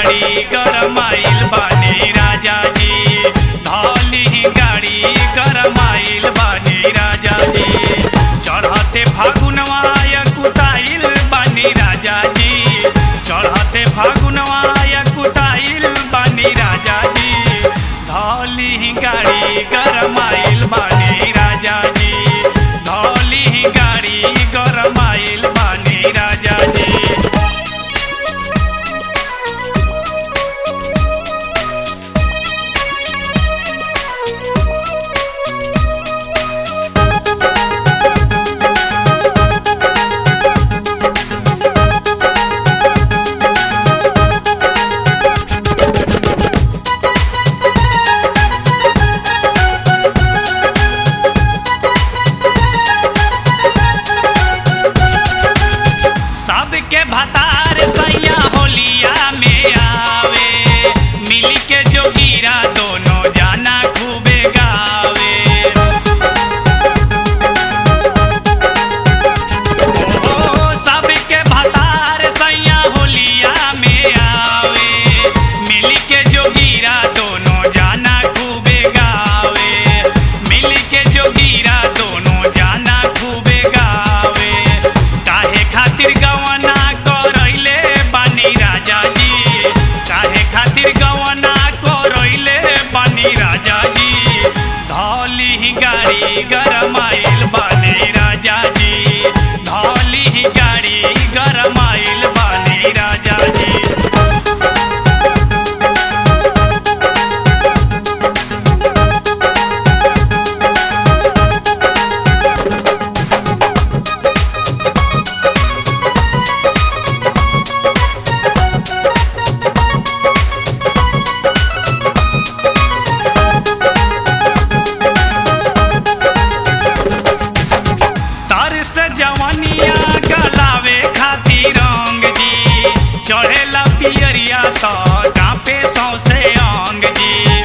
गाड़ी गरमाइल बानी राजा जी धौली गाड़ी गरमाइल बानी राजा जी चढ़ते फागुनवाय कुटाइल बानी राजा जी चढ़ते फागुनवाय कुटाइल बानी राजा जी धौली गाड़ी गरमाइल बानी राजा जी धौली गाड़ी गरमाइल बानी राजा जी सबके भतार सैया होलिया में आवे मिली के जोगीरा दोनों जाना खूबे गावे ओ सबके भतार सैया होलिया में आवे मिली के जोगीरा दोनों जाना खूबे गावे मिली के जोगीरा दोनों जाना खूबे गावे काहे खातिर गवना करैले बानी राजा जी काहे खातिर गवना करैले बानी राजा जी धौली गाड़ी गरमाइल बानी राजा जी धौली गाड़ी गरमाइल बानी राजा जी तर से जवनिया गलावे खातिर रंग जी चढ़ेला पियरिया तो कांपे सौसे अंग जी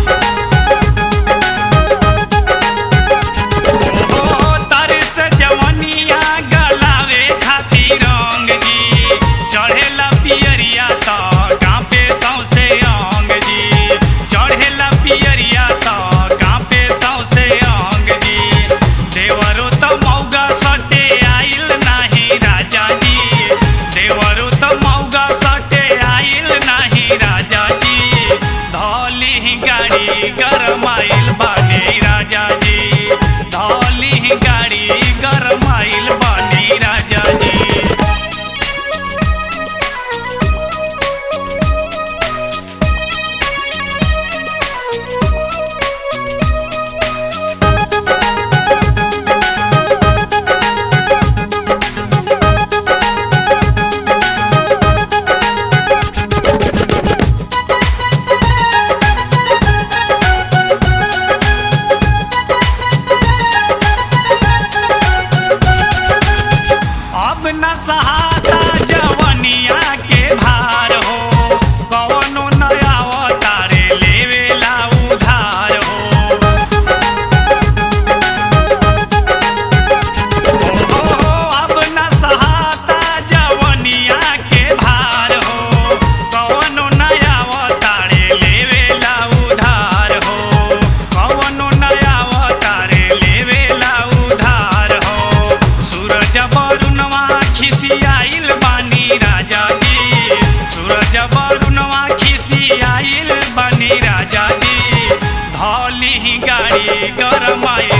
ओ तर से जवनिया गलावे खातिर रंग जी चढ़ेला पियरिया तो कांपे सौसे अंग जी चढ़ेला पियरिया तो कांपे सौसे अंग जी देवरो त मौगा सटे आइल नाही राजा जी देवरो त मौगा सटे आइल नाही राजा जी धौली गाड़ी गरमाइल बानी राजा जी धौली गाड़ी गरमाइल बानी राजा जी अब न सहाता जवनिया के भार हो कवनो नया अवतारे लेवेला उधार हो ओ, अब न सहाता जवनिया के भार हो कवनो नया अवतारे लेवेला उधार हो कवनो नया अवतारे लेवेला उधार हो सूरज बरुणवा खिसियाइल बानी राजा जी सूरज बरुणवा खिसियाइल बानी राजा जी धौली गाड़ी गरमाइल